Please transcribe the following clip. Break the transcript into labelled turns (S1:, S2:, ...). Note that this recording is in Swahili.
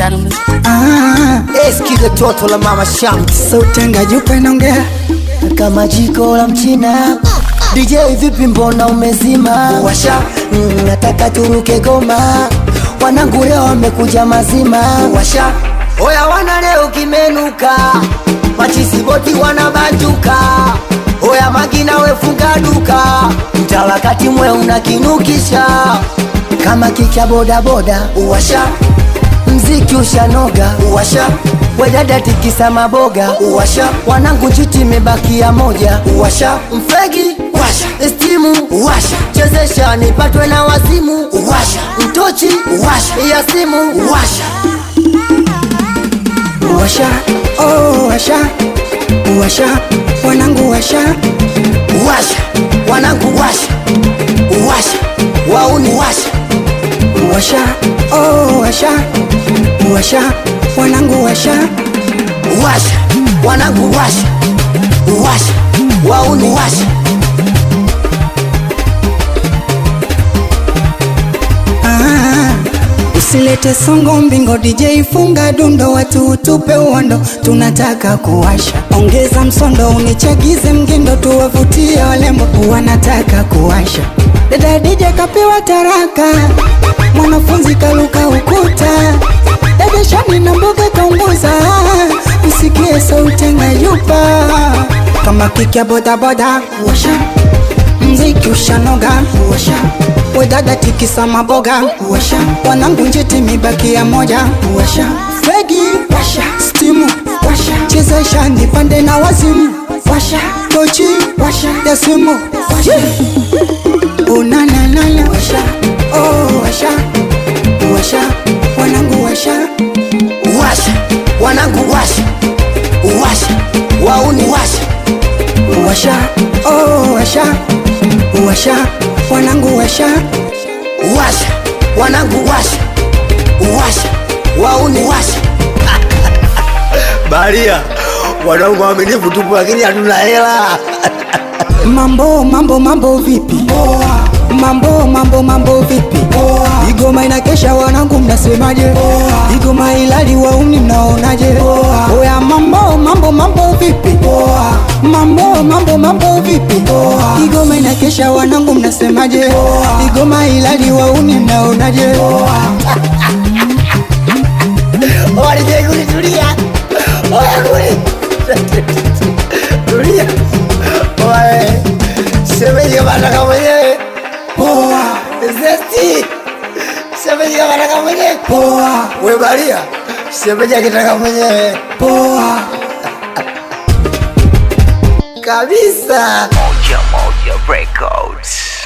S1: gentlemen.
S2: Ah,
S3: Eski toto la mama Shamte
S2: sauti ngajupa inaongea
S3: kama jiko la mchina. DJ vipi, mbona umezima? Washa mm, nataka turuke goma, wanangu leo wamekuja mazima. Washa oya, wana leo kimenuka, machisi boti wanabanjuka. Oya magina wefunga duka, mtawakati mwe unakinukisha kama kicha bodaboda. Uwasha mziki ushanoga uwasha wedada tikisa maboga uwasha wanangu njiti imebakia moja uwasha mfegi washa stimu uwasha chezesha nipatwe na wazimu uwasha mtochi uwasha ya simu uwasha
S2: washa oh, washa washa wanangu washa
S3: uwasha wanangu washa uwasha wauni washa
S2: washa oh, washa washa wanangu washa
S3: uwasha wanangu washa uwasha wauni washa
S2: ah, usilete songo mbingo DJ funga dundo watu utupe uondo tunataka kuwasha ongeza msondo unichagize mgindo tuwavutie walembo wanataka kuwasha dada DJ kapewa taraka mwanafunzi kaluka ukuta dada shani na mboga kaunguza usikie sauti ngayupa kama kikya bodaboda washa mziki ushanoga washa wedada tikisa maboga washa wanangu njiti mibakia moja washa fegi washa stimu washa chezesha nipande na wazimu washa tochi washa ya simu washa unananana washa oh washa washa wanangu washa
S3: washa wanangu washa uwasha wauni washa
S2: washa oh washa washa wanangu washa
S3: washa wanangu washa uwasha wauni washa baria wanangu waaminifu tupu lakini hatuna hela
S2: mambo mambo mambo vipi mambo mambo mambo vipi igoma inakesha wanangu mnasemaje igoma ilali wauni mnaonaje oya mambo mambo mambo vipi mambo mambo mambo vipi igoma inakesha wanangu mnasemaje igoma ilali wauni mnaonaje
S3: walijeguli tulia oya kuli tulia oye shemeji kama ataka mwenyewe
S2: poa
S3: zesti shemeji kama ataka mwenyewe
S2: poa
S3: we baria shemeji akitaka mwenyewe
S2: poa
S3: kabisa
S4: Moja Moja Records.